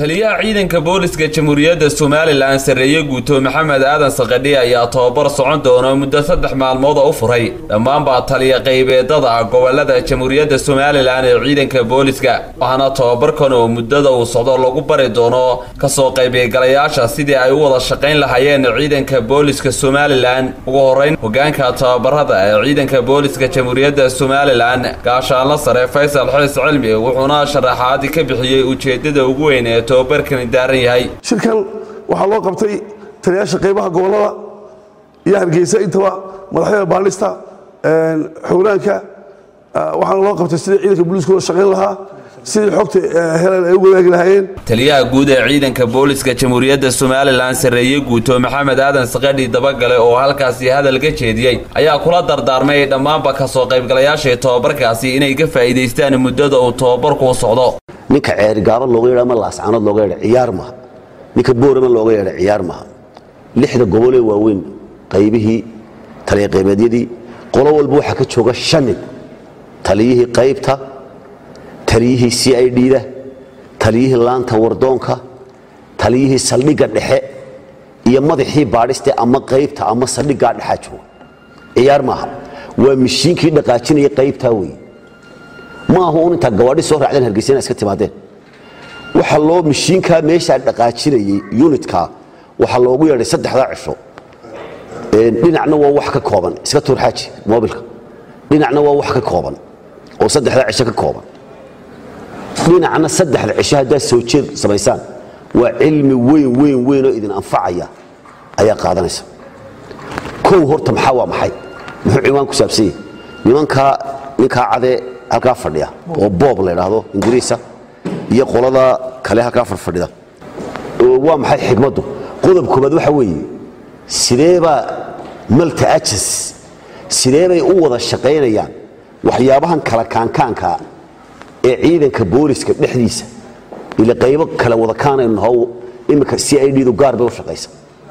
taliyaha ciidanka booliska jamhuuriyadda somalilan sarreeye guuto maxamed aadan sakadhi ayaa tobabar socon doona muddo saddex maalmooda u furay dhammaanba taliya qaybeedada gobolada jamhuuriyadda somalilan ee ciidanka booliska waxaana tobabarkan oo muddada uu socdo lagu bari doono kasoo qaybgalayaasha sidii ay u wada shaqayn lahaayeen ciidanka booliska somalilan ugu horeyn hogaanka tobabarada ee ciidanka booliska jamhuuriyadda somalilan gaashaanla sare faysal xiis cilmi wuxuuna sharaxaadi ka bixiyey ujeedada ugu weyn ee tobabarkani daaran yahay shirkan waxaa loo qabtay taliyaasha qaybaha gobolada iyo hargeysa intaba madaxyada baadhista xowlaanka waxaana loo qabtay sidii ciidanka booliiska loo shaqayn lahaa sidii xogta helan ay u wadaagi lahaayeen taliyaha guud ee ciidanka booliska jamhuuriyadda somalilan sarreeye guuto maxamed aadan sakadhi dabagale oo halkaasi hadal ka jeediyey ayaa kula dardaarmay dhammaanba kasoo qaybgalayaashii tobabarkaasi inay ka faa'iidaystaan muddada uu tobabarku socdo ninka ceerigaaba looga yeedha ama laascaanood looga yeedha ciyaar maha ninka boorama looga yeedha ciyaar maha lixda gobolee waaweyn qaybihii taliya qaybeedyadii qolo walba waxaa ka jooga shan nin taliyihii qaybta taliyihii c i d-da taliyihii laanta wardoonka taliyihii saldhigga dhexe iyo madaxii baadhiste ama qaybta ama saldhiggaa dhexaa jooga ciyaar maaha waa mishiinkii dhaqaajinaya qaybtaa weeye ma aha un intaa gawaadhi soo raacdeen hargeysa ina iska timaadeen waxaa loo mishiinkaa meeshaa dhaqaajinayay unitkaa waxaa loogu yeedhay saddexdaa cisho dhinacna waa wax ka kooban iska tuur xaaji mobilka dhinacna waa wax ka kooban oo saddexdaa cisho ka kooban dhinacna saddexda cisho haddaad soo jeed samaysaan waa cilmi weyn weyn weyn oo idin anfacaya ayaa qaadanaysa kow horta maxaa waa maxay muxuu ciwaan ku saabsanyay nimankaa ninkaa cadee halkaa fadhiya oo boob la idhaahdo ingiriisa iyo qolada kale halkaa fadhfadhida waa maxay xikmaddu qodob koobaad waxa weeye sideebaa malta ajas sideebay u wada shaqaynayaan waxyaabahan kala kaankaankaa ee ciidanka booliska dhexdiisa ila qaybo kale wada kaanaynu naho iminka c i d du gaar bay u shaqaysa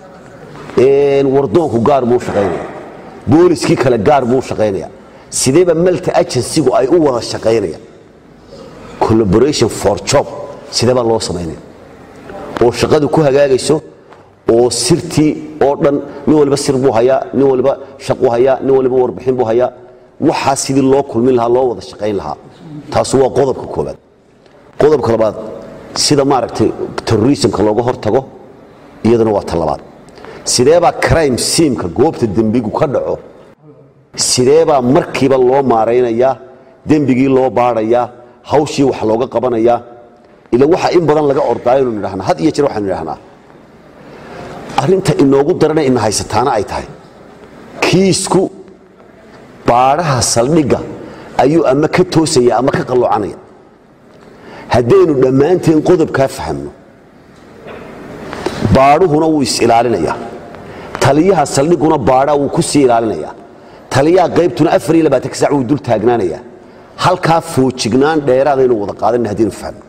wardoonku gaar buu u shaqaynaya booliskii kale gaar buu u shaqaynaya sideeba malta agensigu ay u wada shaqaynayaan collaboration for job sideebaa loo samaynaya oo shaqadu ku hagaagayso oo sirtii oo dhan nin waliba sir buu hayaa nin waliba shaquu hayaa nin waliba warbixin buu hayaa waxaa sidii loo kulmin lahaa loo wada shaqayn lahaa taasu waa qodobka koobaad qodobka labaad sida maaragtay terrorismka looga hortago iyaduna waa ta labaad sideebaa crime siimka goobta dembigu ka dhaco sideebaa markiiba loo maaraynayaa dembigii loo baadhayaa hawshii wax looga qabanayaa ila waxaa in badan laga ordaayo inu nidhahnaa had iyo jeer waxaanu nidhahnaa arrinta inoogu darana ina haysataana ay tahay kiisku baadhaha saldhigga ayuu ama ka toosaya ama ka qalloocanaya haddaynu dhammaanteen qodobkaa fahamno baadhuhuna wuu is-ilaalinayaa taliyaha saldhigguna baadhaa wuu ku sii ilaalinayaa taliyaha qaybtuna afar iyo labaatanka sac wuu dul taagnaanayaa halkaa foojignaan dheeraadaynu wada qaadanna haddaynu fahmno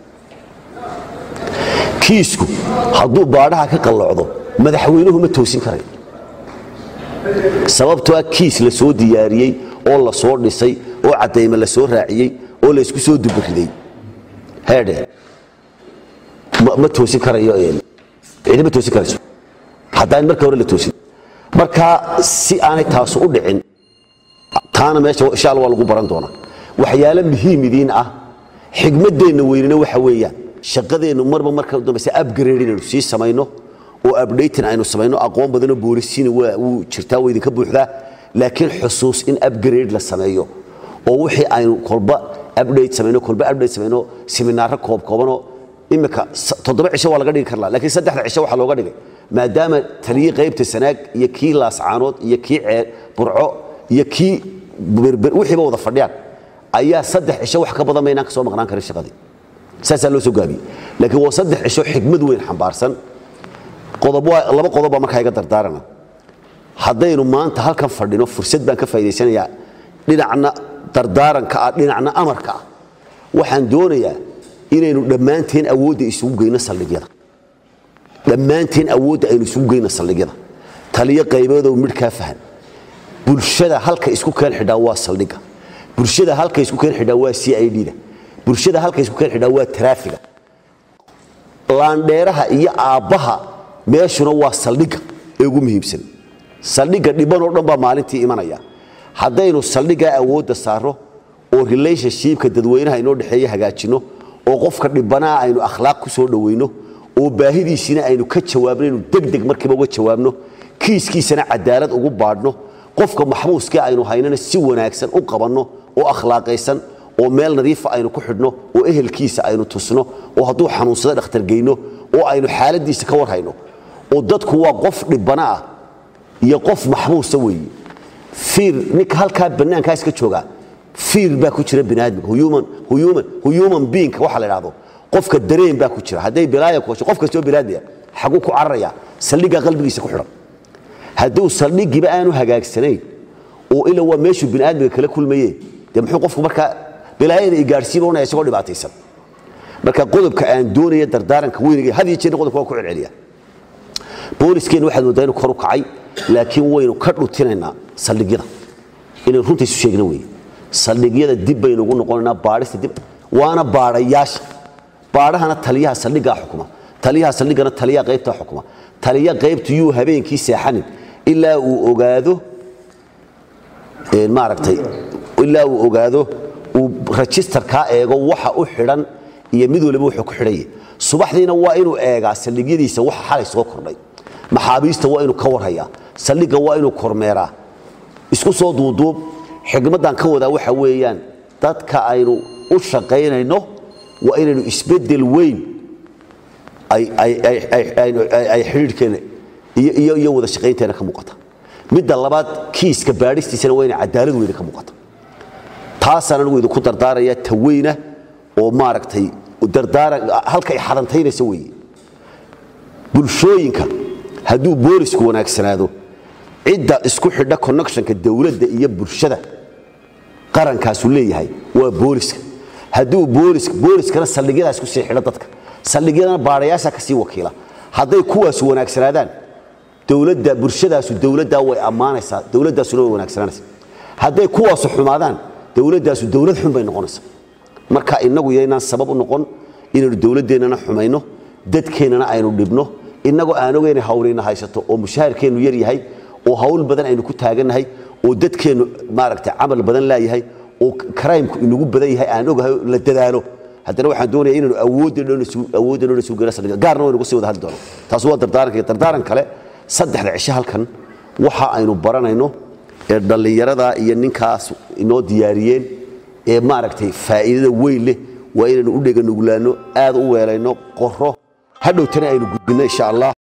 kiisku hadduu baadhaha ka qallocdo madaxweynuhu ma toosin karayo sababtoo ah kiis la soo diyaariyey oo la soo dhisay oo caddayme la soo raaciyey oo laysku soo duburiday heedhe ma toosin karayo cidi ma toosin karayso haddaan marka hore la toosin marka si aanay taasu u dhicin taana meesha insha alla waa lagu baran doonaa waxyaalo muhiim idiin ah xigmaddeenna weynina waxa weeyaan shaqadeennu marba marka dambayse upgrade inaynu sii samayno oo updating aynu samayno aqoon badanoo boolisiina wuu jirtaa waa idinka buuxdaa laakiin xusuus in upgrade la sameeyo oo wixii aynu kolba update samayno kolba update samayno seminaaro koob koobanoo imika toddoba cisho waa laga dhigi karlaa laakiin saddexda cisho waxaa looga dhigay maadaama taliyii qaybta sanaag iyo kii laascaanood iyo kii ceer burco iyo kii berber wixiiba wada fadhiyaan ayaa saddex cisho wax ka badan maynaan ka soo maqnaan karin shaqadii saasaa loo soo gaabiyey laakiin waa saddex cisho xigmad weyn xambaarsan laba qodob baa markaa iga dardaarana haddaynu maanta halkan fadhino fursad baan ka faa'idaysanayaa dhinacna dardaaranka ah dhinacna amarka ah waxaan doonayaa inaynu dhammaanteen awoodda isugu geyno saldhigyada dhammaanteen awoodda aynu isugu geyno saldhigyada taliyo qaybeedow midhkaa fahan bulshada halka isku keen xidhaa waa saldhigga bulshada halka isku keen xidhaa waa c i d-da bulshada halka isku keen xidhaa waa taraafiga laandheeraha iyo aabbaha meeshuna waa saldhigga ee ugu muhiimsan saldhigga dhiban oo dhan baa maalintii imanaya haddaynu saldhiggaa awoodda saarro oo relationshipka dadweynaha inoo dhexeeya hagaajinno oo qofka dhibanaha aynu akhlaaq ku soo dhoweyno oo baahidiisina aynu ka jawaabno inuu degdeg markiiba uga jawaabno kiiskiisana cadaalad ugu baadhno qofka maxbuuskii aynu haynana si wanaagsan u qabanno oo akhlaaqaysan oo meel nadiifa aynu ku xidhno oo ehelkiisa aynu tusno oo hadduu xanuunsado dhakhtar geyno oo aynu xaaladiisa ka warhayno oo dadku waa qof dhibana ah iyo qof maxbuusa weeye fiir ninka halkaa bannaankaa iska joogaa fiir baa ku jira biniaadamka human human human being waxa la idhaahdo qofka dareen baa ku jira hadday bilaaya ku hesho qof kastoo bilaadaya xaguu ku cararaya saldhiggaa qalbigiisa ku xidhan hadduu saldhigiiba aanu hagaagsanayn oo ila waa meeshuu biniaadmiga kala kulmaye dee muxuu qofku markaa bilaayada i gaadhsiiba unaya isagoo dhibaataysan marka qodobka aan doonaya dardaaranka weyniga had iyo jeerna qodobka waa ku celceliya booliskeenna waxaad moodaa inuu kor u kacay laakiin waynu ka dhutinaynaa saldhigyada inaynu runta isu sheegna weeye saldhigyada dib baynu ugu noqonaynaa baadhista dib waana baadhayaasha baadhahana taliyaha saldhiggaa xukuma taliyaha saldhiggana taliyaha qaybtaa xukuma taliya qaybtu yuu habeenkii seexanin ilaa uu ogaado maaragtay ilaa uu ogaado uu rajistarkaa eego waxa u xidhan iyo mid waliba wuxuu ku xidhanya subaxdiina waa inuu eegaa saldhigyadiisa waxa xalay soo kordhay maxaabiista waa inuu ka warhayaa saldhigga waa inuu kormeeraa isku soo duuduub xigmaddan ka wadaa waxa weeyaan dadka aynu u shaqaynayno waa inaynu isbeddel weyn ay xidhiidhkeena iyo wada shaqaynteena ka muuqata midda labaad kiiska baadhistiisana waa inay cadaalad weyne ka muuqata taasaan anigu idinku dardaaraya taweyna oo maaragtay dardaaran halka ay xadantaynaysa weeye bulshooyinka hadduu boolisku wanaagsanaado cidda isku xidha connectionka dowladda iyo bulshada qarankaasu leeyahay waa booliska hadduu booliska booliskana saldhigyadaas ku sii xidha dadka saldhigyadana baadhayaasha ka sii wakiila hadday kuwaas wanaagsanaadaan dowladda bulshadaasu dowladdaa way ammaanaysaa dowladdaasuna way wanaagsananaysaa hadday kuwaasu xumaadaan dowladdaasu dowlad xun bay noqonaysaa marka innagu yaynaan sabab u noqon inaynu dowladdeennana xumayno dadkeennana aynu dhibno innagoo aan ogayna hawlayna haysato oo mushaharkeennu yar yahay oo hawl badan aynu ku taagannahay oo dadkeennu maaragtay camal badan laayahay oo karaymku inagu badan yahay aan ogahay la dadaalo haddana waxaan doonaya inaynu awoodda dhoon isugu geyna saldhiga gaarna waynu kusii wada hadli doono taas waa dardaaranka dardaaran kale saddexda cisho halkan waxa aynu baranayno ee dhallinyarada iyo ninkaas inoo diyaariyeen ee maaragtay faa'iidada weyn leh waa inaynu u dhega nuglaanno aad u weelayno qoro hadhowtana aynu gudbinno insha allah